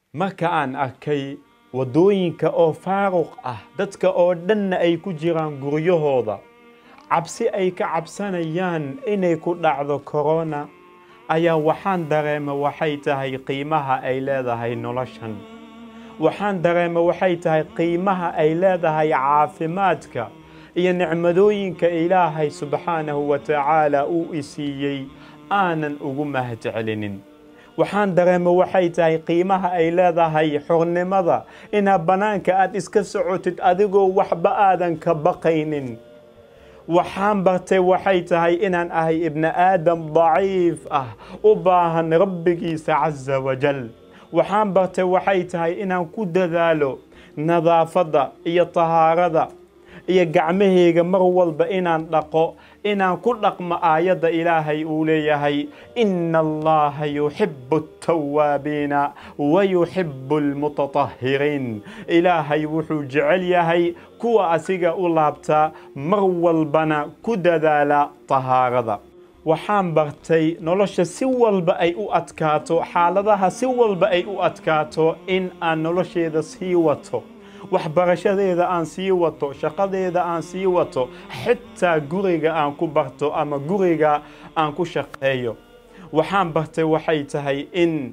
marka aan arkay waddooyinka oo faaruq ah dadka oo dhanna ay ku jiraan guryahooda cabsi ay ka cabsanayaan inay ku dhacdo korona ayaa waxaan dareema waxay tahay qiimaha ay leedahay noloshan waxaan dareema waxay tahay qiimaha ay leedahay caafimaadka iyo nicmadooyinka ilaahay subxaanahu wa tacaala uu isiiyey aanan ugu mahadcelinin waxaan dareema waxay tahay qiimaha ay leedahay xornimada inaad bannaanka aad iska socotid adigoo waxba aadan ka baqaynin waxaan bartay waxay tahay inaan ahay ibni aadam daciif ah u baahan rabbigiisa casa wajal waxaan bartay waxay tahay inaan ku dadaalo nadaafadda iyo tahaarada iyo gacmahayga mar walba inaan dhaqo inaan ku dhaqmo aayadda ilaahay uu leeyahay ina allaha yuxibu altawaabiina wa yuxibu almutatahhiriin ilaahay wuxuu jecel yahay kuwa asiga u laabta mar walbana ku dadaala tahaarada waxaan bartay nolosha si walba ay u adkaato xaaladaha si walba ay u adkaato in aan nolosheeda sii wato waxbarashadeeda aan sii wato shaqadeeda aan sii wato xitaa guriga aan ku barto ama guriga aan ku shaqeeyo waxaan bartay waxay tahay in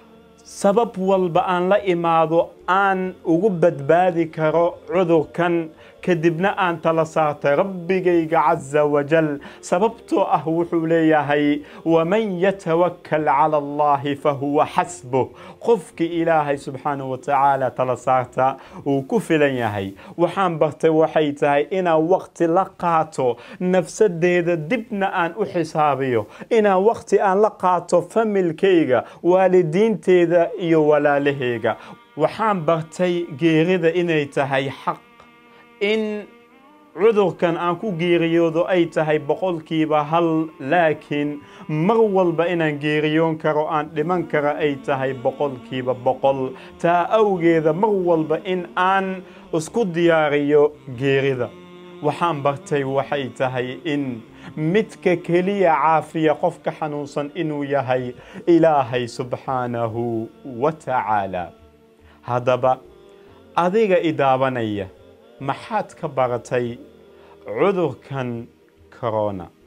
sabab walba aan la imaado aan ugu badbaadi karo cudurkan kadibna aan tala saartay rabbigayga casa wajal sababtoo ah wuxuu leeyahay waman yatawakkal cala allahi fahuwa xasbuh qofkii ilaahay subxaanahu wa tacaala tala saarta uu ku filan yahay waxaan bartay waxay tahay inaan waqti la qaato nafsadeeda dibna aan u xisaabiyo inaan waqti aan la qaato familkayga waalidiinteeda iyo walaalahayga waxaan bartay geerida inay tahay xaq in cudurkan aan ku geeriyoodo ay tahay boqolkiiba hal laakiin mar walba inaan geeriyoon karo aan dhiman karo ay tahay boqolkiiba boqol taa awgeeda mar walba in aan isku diyaariyo geerida waxaan bartay waxay tahay in midka keliya caafiya qofka xanuunsan inuu yahay ilaahay subxaanahu wa tacaala haddaba adiga idaabanaya maxaad ka baratay cudurkan corona